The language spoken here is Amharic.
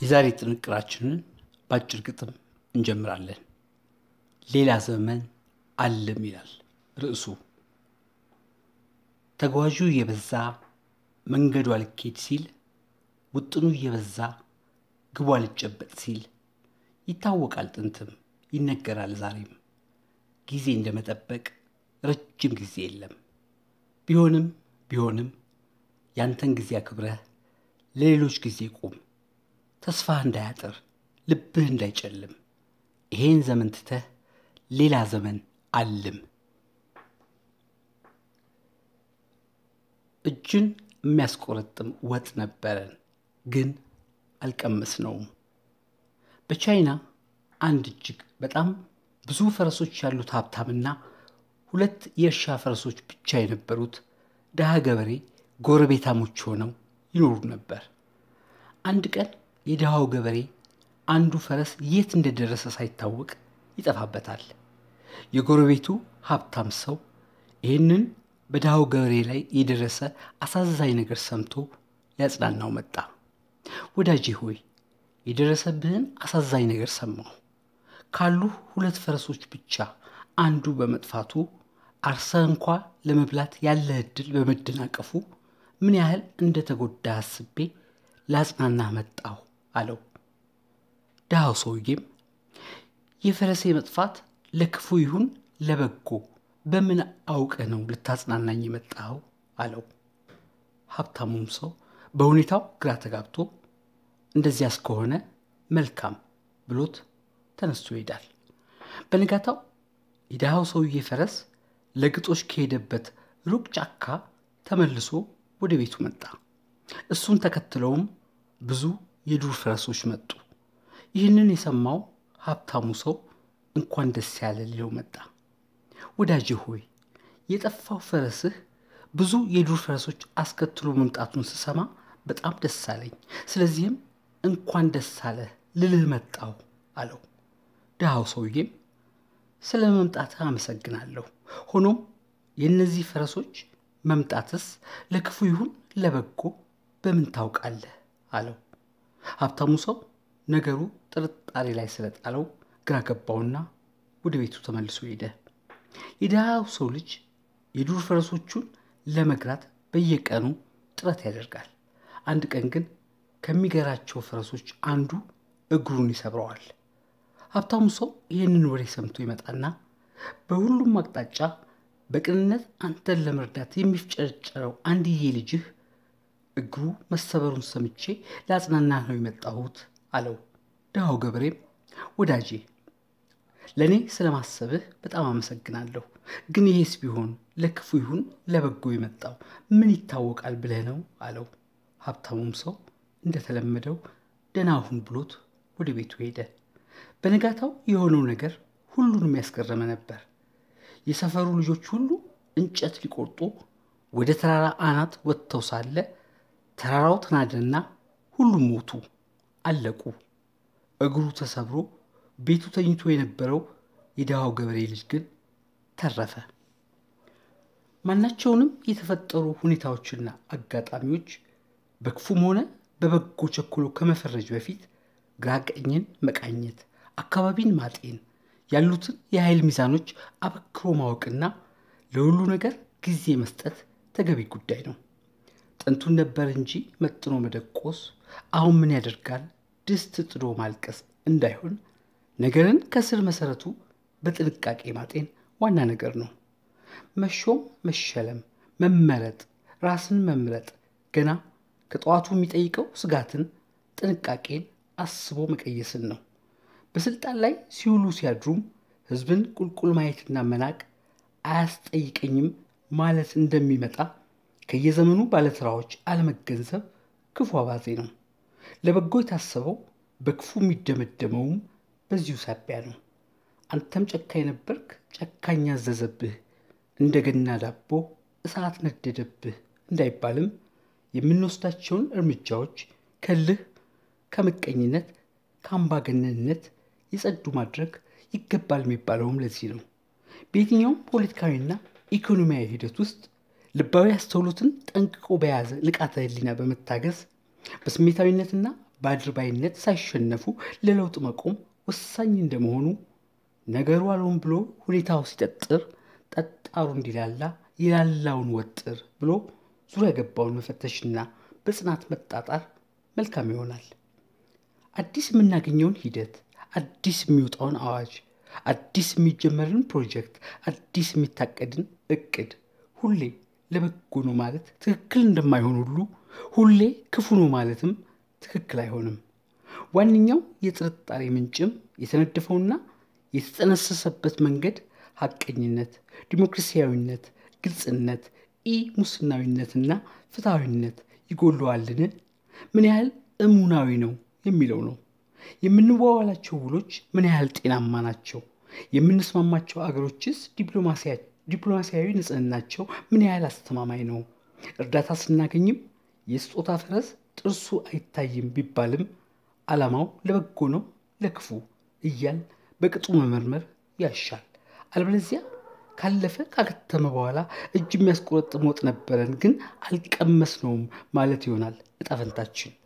የዛሬ ጥንቅራችንን በአጭር ግጥም እንጀምራለን። ሌላ ዘመን አለም ይላል ርዕሱ። ተጓዡ እየበዛ መንገዱ አልኬድ ሲል፣ ውጥኑ እየበዛ ግቡ አልጨበጥ ሲል ይታወቃል ጥንትም ይነገራል ዛሬም። ጊዜ እንደመጠበቅ ረጅም ጊዜ የለም። ቢሆንም ቢሆንም ያንተን ጊዜ አክብረህ ለሌሎች ጊዜ ቁም። ተስፋህ እንዳያጥር ልብህ እንዳይጨልም ይሄን ዘመን ትተህ ሌላ ዘመን አልም። እጅን የሚያስቆረጥም ወጥ ነበረን፣ ግን አልቀመስነውም። በቻይና አንድ እጅግ በጣም ብዙ ፈረሶች ያሉት ሀብታምና ሁለት የእርሻ ፈረሶች ብቻ የነበሩት ድሃ ገበሬ ጎረቤታሞች ሆነው ይኖሩ ነበር። አንድ ቀን የድሃው ገበሬ አንዱ ፈረስ የት እንደደረሰ ሳይታወቅ ይጠፋበታል። የጎረቤቱ ሀብታም ሰው ይህንን በድሃው ገበሬ ላይ የደረሰ አሳዛኝ ነገር ሰምቶ ሊያጽናናው መጣ። ወዳጄ ሆይ የደረሰብህን አሳዛኝ ነገር ሰማሁ። ካሉ ሁለት ፈረሶች ብቻ አንዱ በመጥፋቱ አርሰህ እንኳ ለመብላት ያለህ ዕድል በመደናቀፉ ምን ያህል እንደተጎዳ አስቤ ላጽናናህ መጣሁ አለው። ድሃው ሰውዬም የፈረሴ መጥፋት ለክፉ ይሁን ለበጎ በምን አውቀህ ነው ልታጽናናኝ የመጣኸው? አለው። ሀብታሙም ሰው በሁኔታው ግራ ተጋብቶ እንደዚያ እስከሆነ መልካም ብሎት ተነስቶ ይሄዳል። በንጋታው የድሃው ሰውዬ ፈረስ ለግጦሽ ከሄደበት ሩቅ ጫካ ተመልሶ ወደ ቤቱ መጣ። እሱን ተከትለውም ብዙ የዱር ፈረሶች መጡ። ይህንን የሰማው ሀብታሙ ሰው እንኳን ደስ ያለ ሊለው መጣ። ወዳጄ ሆይ የጠፋው ፈረስህ ብዙ የዱር ፈረሶች አስከትሎ መምጣቱን ስሰማ በጣም ደስ አለኝ። ስለዚህም እንኳን ደስ አለህ ልልህ መጣሁ አለው። ድሃው ሰውዬም ስለ መምጣትህ አመሰግናለሁ። ሆኖም የእነዚህ ፈረሶች መምጣትስ ለክፉ ይሁን ለበጎ በምን ታውቃለህ? አለው። ሀብታሙ ሰው ነገሩ ጥርጣሬ ላይ ስለጣለው ግራ ገባውና ወደ ቤቱ ተመልሶ ሄደ። የድሃው ሰው ልጅ የዱር ፈረሶቹን ለመግራት በየቀኑ ጥረት ያደርጋል። አንድ ቀን ግን ከሚገራቸው ፈረሶች አንዱ እግሩን ይሰብረዋል። ሀብታሙ ሰው ይህንን ወሬ ሰምቶ ይመጣና በሁሉም አቅጣጫ በቅንነት አንተን ለመርዳት የሚፍጨረጨረው አንድዬ ልጅህ እግሩ መሰበሩን ሰምቼ ለአጽናና ነው የመጣሁት አለው። ድሃው ገበሬም ወዳጄ ለእኔ ስለማሰብህ በጣም አመሰግናለሁ። ግን ይሄስ ቢሆን ለክፉ ይሁን ለበጎ የመጣው ምን ይታወቃል ብለህ ነው አለው። ሀብታሙም ሰው እንደተለመደው ደህና ሁን ብሎት ወደ ቤቱ ሄደ። በነጋታው የሆነው ነገር ሁሉንም ያስገረመ ነበር። የሰፈሩ ልጆች ሁሉ እንጨት ሊቆርጡ ወደ ተራራ አናት ወጥተው ሳለ ተራራው ተናደና ሁሉም ሞቱ፣ አለቁ። እግሩ ተሰብሮ ቤቱ ተኝቶ የነበረው የድሃው ገበሬ ልጅ ግን ተረፈ። ማናቸውንም የተፈጠሩ ሁኔታዎችና አጋጣሚዎች በክፉም ሆነ በበጎ ቸኩሎ ከመፈረጅ በፊት ግራ ቀኝን መቃኘት፣ አካባቢን ማጤን፣ ያሉትን የኃይል ሚዛኖች አበክሮ ማወቅና ለሁሉ ነገር ጊዜ መስጠት ተገቢ ጉዳይ ነው። ጥንቱን ነበር እንጂ መጥኖ መደቆስ አሁን ምን ያደርጋል ድስት ጥዶ ማልቀስ እንዳይሆን ነገርን ከስር መሰረቱ በጥንቃቄ ማጤን ዋና ነገር ነው። መሾም፣ መሸለም፣ መመረጥ፣ ራስን መምረጥ ገና ከጠዋቱ የሚጠይቀው ስጋትን፣ ጥንቃቄን አስቦ መቀየስን ነው። በስልጣን ላይ ሲውሉ ሲያድሩም ህዝብን ቁልቁል ማየትና መናቅ አያስጠይቀኝም ማለት እንደሚመጣ ከየዘመኑ ባለስራዎች አለመገንዘብ ክፉ አባዜ ነው። ለበጎ የታሰበው በክፉ የሚደመደመውም በዚሁ ሳቢያ ነው። አንተም ጨካኝ ነበርክ፣ ጨካኝ አዘዘብህ፣ እንደገና ዳቦ እሳት ነደደብህ እንዳይባልም የምንወስዳቸውን እርምጃዎች ከልህ፣ ከምቀኝነት፣ ከአምባገነንነት የጸዱ ማድረግ ይገባል የሚባለውም ለዚህ ነው። በየትኛውም ፖለቲካዊና ኢኮኖሚያዊ ሂደት ውስጥ ልባዊ አስተውሎትን ጠንቅቆ በያዘ ንቃተ ህሊና በመታገዝ በስሜታዊነትና በአድርባይነት ሳይሸነፉ ለለውጥ መቆም ወሳኝ እንደመሆኑ ነገሩ አልሆን ብሎ ሁኔታው ሲጠጥር ጠጣሩ እንዲላላ የላላውን ወጥር ብሎ ዙሪያ ገባውን መፈተሽና በጽናት መጣጣር መልካም ይሆናል። አዲስ የምናገኘውን ሂደት፣ አዲስ የሚወጣውን አዋጅ፣ አዲስ የሚጀመርን ፕሮጀክት፣ አዲስ የሚታቀድን እቅድ ሁሌ ለበጎ ነው ማለት ትክክል እንደማይሆን ሁሉ ሁሌ ክፉ ነው ማለትም ትክክል አይሆንም። ዋነኛው የጥርጣሬ ምንጭም የተነደፈውና የተጠነሰሰበት መንገድ ሐቀኝነት፣ ዲሞክራሲያዊነት፣ ግልጽነት፣ ኢ ሙስናዊነትና ፍትሐዊነት ይጎለዋልን? ምን ያህል እሙናዊ ነው የሚለው ነው። የምንዋዋላቸው ውሎች ምን ያህል ጤናማ ናቸው? የምንስማማቸው አገሮችስ ዲፕሎማሲያዊ ንጽህናቸው ምን ያህል አስተማማኝ ነው? እርዳታ ስናገኝም የስጦታ ፈረስ ጥርሱ አይታይም ቢባልም ዓላማው ለበጎ ነው ለክፉ እያል በቅጡ መመርመር ያሻል። አለበለዚያ ካለፈ ካከተመ በኋላ እጅ የሚያስቆረጥም ወጥ ነበረን ግን አልቀመስነውም ማለት ይሆናል እጣ ፈንታችን።